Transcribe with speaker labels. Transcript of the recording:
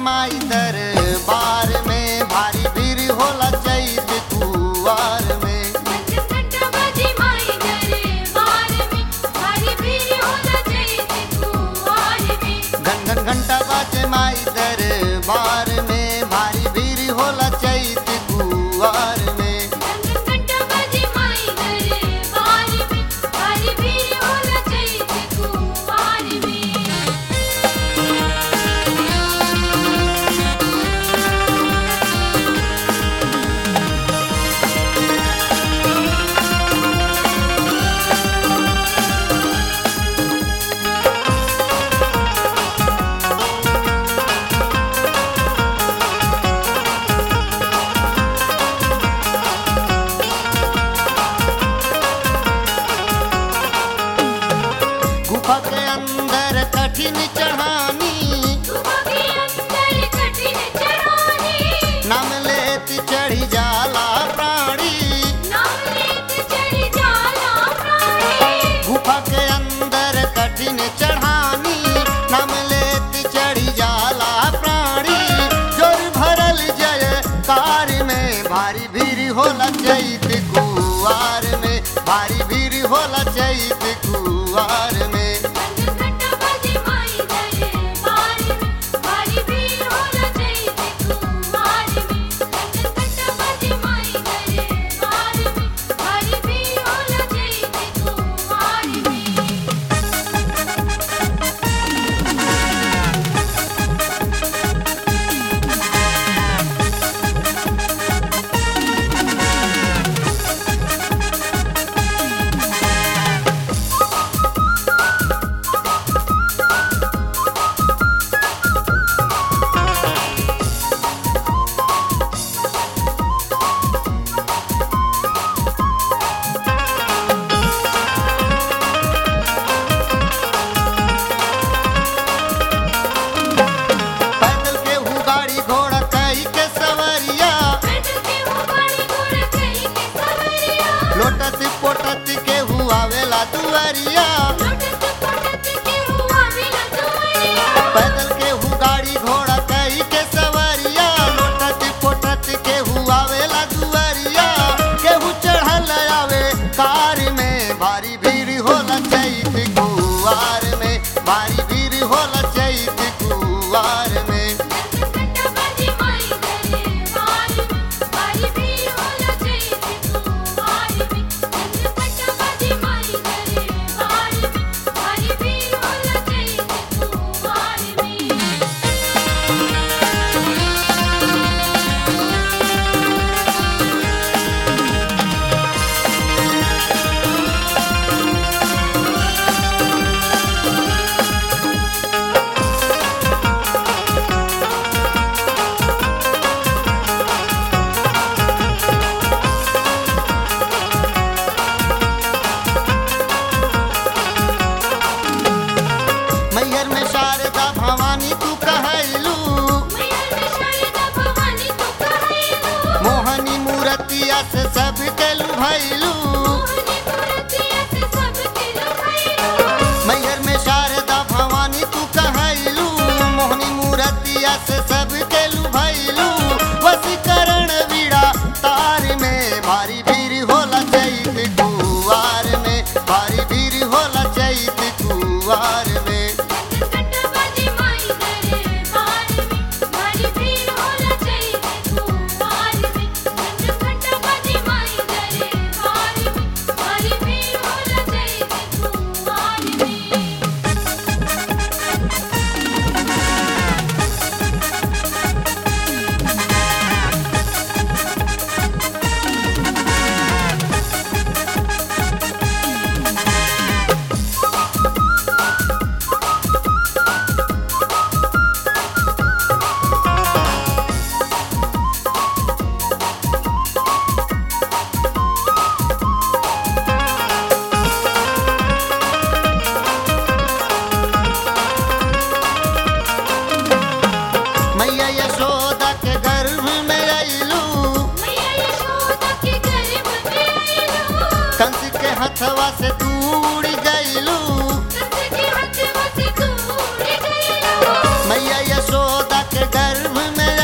Speaker 1: माई दरबार में भारी भीड़ होला चैत कुवार में
Speaker 2: घंटा बाजे माई दरबार में भारी भीड़ होला चैत कुवार में
Speaker 1: घन घन घंटा बाजे माई दरबार में भारी भीड़ होला चैत कुवार में
Speaker 2: घंटा बाजे माई दरबार में भारी भीड़ होला चैत कुवार में
Speaker 1: गुफा के अंदर कठिन चढ़ानी
Speaker 2: गुफा के अंदर कठिन चढ़ानी
Speaker 1: नाम लेत चढ़ी जाला प्राणी
Speaker 2: नाम लेत चढ़ी जाला प्राणी
Speaker 1: गुफा के अंदर कठिन चढ़ानी नाम लेत चढ़ी जाला प्राणी जोर भरल जय कार में भारी भीड़ होला चैत कुवार में भारी भीड़ होला चैत कुवार में
Speaker 2: घंटा बाजे माई दरबार में भारी भीड़ होला चैत कुवार में घंटा बाजे माई दरबार में भारी भीड़ होला चैत कुवार में
Speaker 1: पैदल के हु गाड़ी घोड़ा कई के सवरिया
Speaker 2: पैदल के वो गाड़ी घोड़ा कहीं के सवरिया
Speaker 1: लोटत पोटत के हु आवेला दुआरिया
Speaker 2: लोटत पोटत के हुआ मिला दुआरिया
Speaker 1: पैदल के हु गाड़ी घोड़ा कई के सवरिया लोटत पोटत के हु आवेला दुआरिया केहू चढ़ल आवे कार में भारी भीड़ होला चैत कुवार में भारी भीड़ होला चैत कुवार में
Speaker 2: घंटा बाजे माई दरबार में भारी भीड़ होला चैत कुवार में घंटा बाजे माई दरबार में भारी भीड़ होला चैत कुवार में
Speaker 1: मैहर में शारदा भवानी तू कहलू
Speaker 2: मैया में शारदा भवानी तू कहैलू
Speaker 1: मोहनी मूर्तिया से सब के लुभैलू
Speaker 2: मोहनी मूर्तिया से सबके लुभाइलू
Speaker 1: मैहर में शारदा भवानी तू कहलू मोहनी मूर्तिया से सब के लुभैलू वसीकरण वीड़ा तार में भारी भीड़ होला चैत कुवार में भारी भीड़ होला चैत कुवार में
Speaker 2: घंटा बाजे माई दरबार में भारी भीड़ होला चैत कुवार में घंटा बाजे माई दरबार में भारी भीड़ होला चैत कुवार में
Speaker 1: मैया यशोदा के गर्भ में अइलू
Speaker 2: मैया यशोदा के गर्भ में आइलू
Speaker 1: कंस के हथवा से दूर गइलू
Speaker 2: कंस के हथवा से दूर गइलू
Speaker 1: मैया यशोदा के गर्भ में